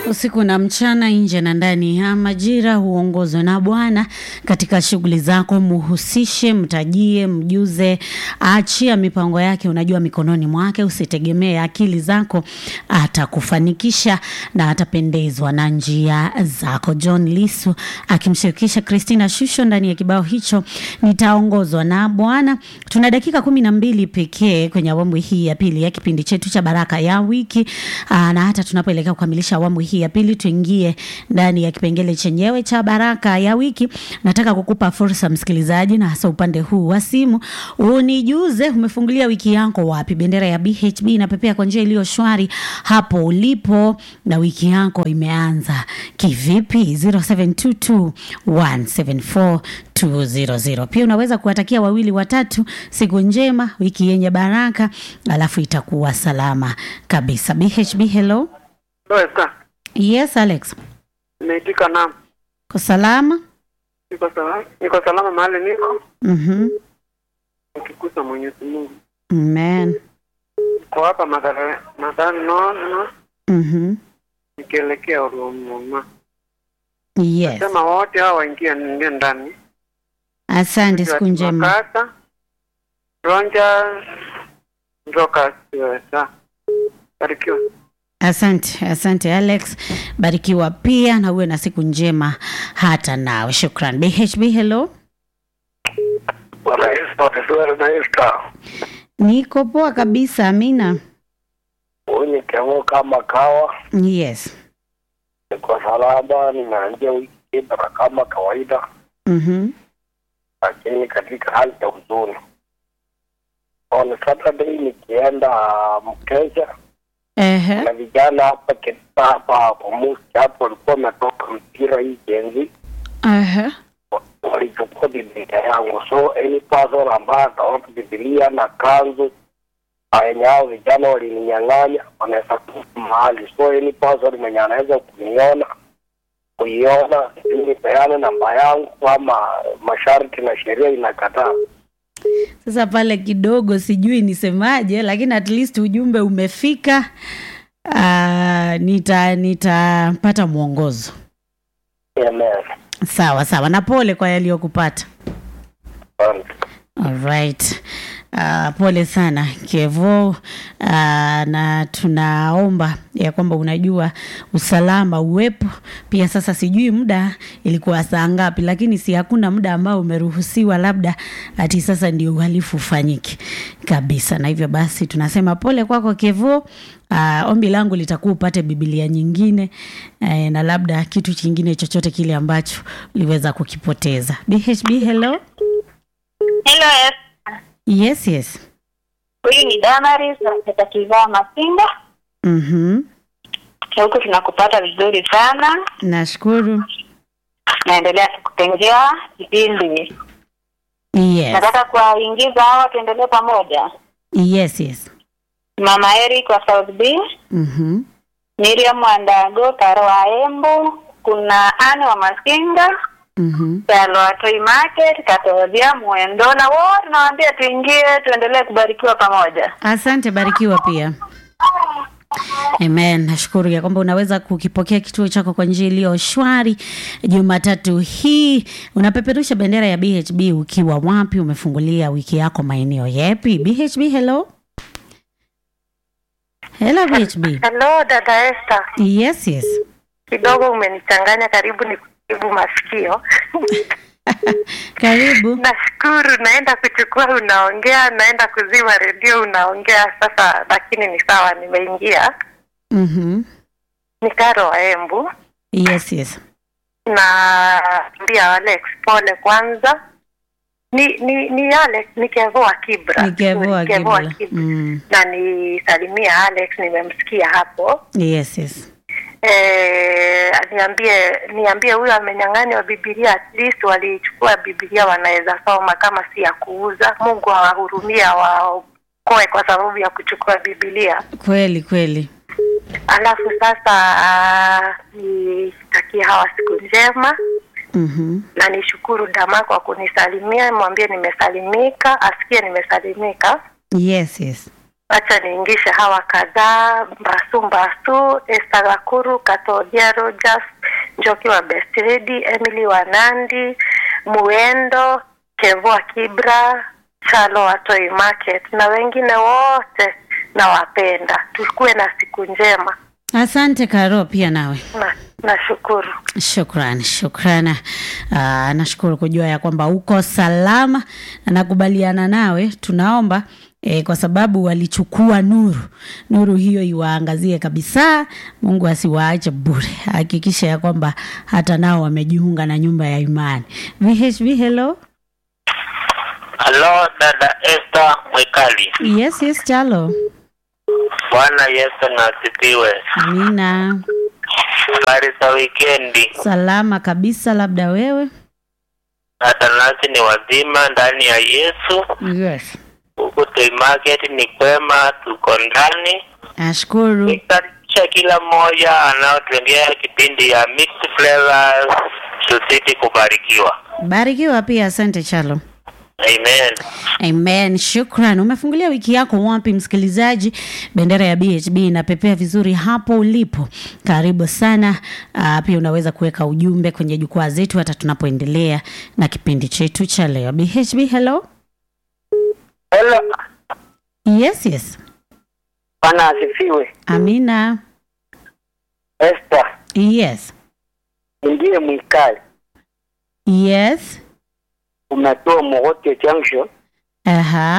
Usiku na mchana, nje na ndani ya majira, huongozwa na Bwana katika shughuli zako. Muhusishe, mtajie, mjuze, achia mipango yake. Unajua mikononi mwake, usitegemee akili zako, atakufanikisha na atapendezwa na njia zako. John Lisu akimshirikisha Christina Shusho ndani ya kibao hicho, nitaongozwa na Bwana. Tuna dakika kumi na mbili pekee kwenye awamu hii ya pili ya kipindi chetu cha Baraka ya Wiki. Aa, na hata tunapoelekea kukamilisha awamu hii ya pili, tuingie ndani ya kipengele chenyewe cha Baraka ya Wiki. Nataka kukupa fursa msikilizaji, na hasa upande huu wa simu, unijuze umefungulia wiki yako wapi? Bendera ya BHB inapepea kwa njia iliyo shwari hapo ulipo, na wiki yako imeanza kivipi? 0722 174 200. Pia unaweza kuwatakia wawili watatu siku njema, wiki yenye baraka, alafu itakuwa salama kabisa. BHB, hello. Loesa, Yes, Alex. nimeitika naam. Ko salama? Niko salama, niko salama mahali niko Mhm. nikikusa Mwenyezi Mungu. Amen. Niko hapa madhara madhara no no Mhm. nikielekea Ruvuma. Yes. Sema wote hao waingie niingie ndani. Asante, siku njema. Makasa, Ronja, Njoka, Siwesa. Barikiwa. Asante, asante Alex, barikiwa pia na uwe na siku njema hata nawe. Shukran. BHB, hello. Bwana Yesu asifiwe na Esta. Niko poa kabisa, Amina. Unye kemo kama kawa, Yes. niko salama, ninaanzia wiki bara kama kawaida, Mhm. lakini katika hali ya huzuni. On Saturday nikienda Mkesha Ehe. na vijana hapa Keta hapa hapo Musi hapo walikuwa wametoka mpira hii jenzi Ehe. walichukua Biblia yangu, so any person ambaye ataona Biblia na kanzu yenye hao vijana walininyang'anya wanaweza kufa mahali. So any person mwenye anaweza kuniona kuiona, ili peane namba yangu, ama masharti na sheria inakataa. Sasa pale kidogo sijui nisemaje, lakini at least ujumbe umefika. Uh, nita nitapata mwongozo. Amen. Sawa sawa, na pole kwa yaliyokupata. Asante. Alright. Uh, pole sana Kevo. Uh, na tunaomba ya kwamba unajua usalama uwepo pia. Sasa sijui muda ilikuwa saa ngapi, lakini si hakuna muda ambao umeruhusiwa, labda ati sasa ndio uhalifu ufanyike kabisa. Na hivyo basi tunasema pole kwako Kevo. Uh, ombi langu litakuwa upate Biblia nyingine eh, na labda kitu kingine chochote kile ambacho uliweza kukipoteza. BHB, hello. Hello, yes. Yes, yes. Huyu ni Damaris kutoka Kivaa Masinga. Mhm. Huku tunakupata vizuri sana. Nashukuru. Naendelea kukutengea kipindi. Yes. Nataka kuwaingiza hawa tuendelee pamoja. Yes, yes. Mama Eric wa South B, Mhm. Miriam Wandago, Karo wa Embu, kuna Anne wa Masinga, Mhm. Salo wa Toy Market, Katodia Mwendo na wote nawaambia tuingie tuendelee kubarikiwa pamoja. Asante, barikiwa pia. Amen. Nashukuru ya kwamba unaweza kukipokea kituo chako kwa njia iliyo shwari. Jumatatu hii unapeperusha bendera ya BHB ukiwa wapi? Umefungulia wiki yako maeneo yapi? BHB, hello. Hello BHB. Hello dada Esther, Yes, yes. kidogo umenichanganya, karibu ni kujibu masikio. Karibu. Nashukuru, naenda kuchukua unaongea, naenda kuzima redio unaongea. Sasa lakini ni sawa, nimeingia. Mhm. Ni Karo wa Embu Yes, yes. na mbia Alex pole kwanza. Ni ni ni Alex ni Kevo wa Kibra, Ni Kevo wa Ni Kevo wa Kibra. Kibra. Mm. na nisalimia Alex, nimemsikia hapo Yes, yes. Eh, niambie niambie huyo amenyang'anywa Biblia, at least walichukua Biblia wanaweza soma kama si ya kuuza. Mungu awahurumie awaokoe kwa sababu ya kuchukua Biblia. Kweli kweli. Alafu sasa ah, nitakie hawa siku njema Mhm. na nishukuru Dama kwa kunisalimia, mwambie nimesalimika, asikie nimesalimika. Yes, yes. Acha niingishe hawa kadhaa: Mbasu Mbasu, Esther Gakuru, Katodia Rogers, Njoki wa Best Lady, Emily Wanandi, Muendo, Kevoa Kibra, Chalo wa Toy Market na wengine wote nawapenda. Tukuwe na siku njema. Asante Karo, pia nawe. Na nashukuru. Shukran, shukran. Aa, nashukuru kujua ya kwamba uko salama na nakubaliana nawe. Tunaomba e, kwa sababu walichukua nuru, nuru hiyo iwaangazie kabisa. Mungu asiwaache bure, hakikisha ya kwamba hata nao wamejiunga na nyumba ya imani. VHV, hello. Halo dada Esther Mwekali. Yes, yes, chalo. Bwana Yesu na asifiwe. Amina. Habari za wikendi. Salama kabisa, labda wewe. Hata nasi ni wazima ndani ya Yesu. Yes. Huku Toy Market ni kwema, tuko ndani. Nashukuru. Nikaribisha kila mmoja anaotuendea kipindi ya Mixed Flavors tuzidi kubarikiwa. Barikiwa pia, asante chalo. Amen. Amen, shukran. Umefungulia wiki yako wapi, msikilizaji? Bendera ya BHB inapepea vizuri hapo ulipo, karibu sana. Uh, pia unaweza kuweka ujumbe kwenye jukwaa zetu hata tunapoendelea na kipindi chetu cha leo. BHB, hello. Hello. Yes, yes. Bwana asifiwe. Amina. Esther, Yes, ndiye mwikali. yes. Umetoa Mogote Junction. Aha.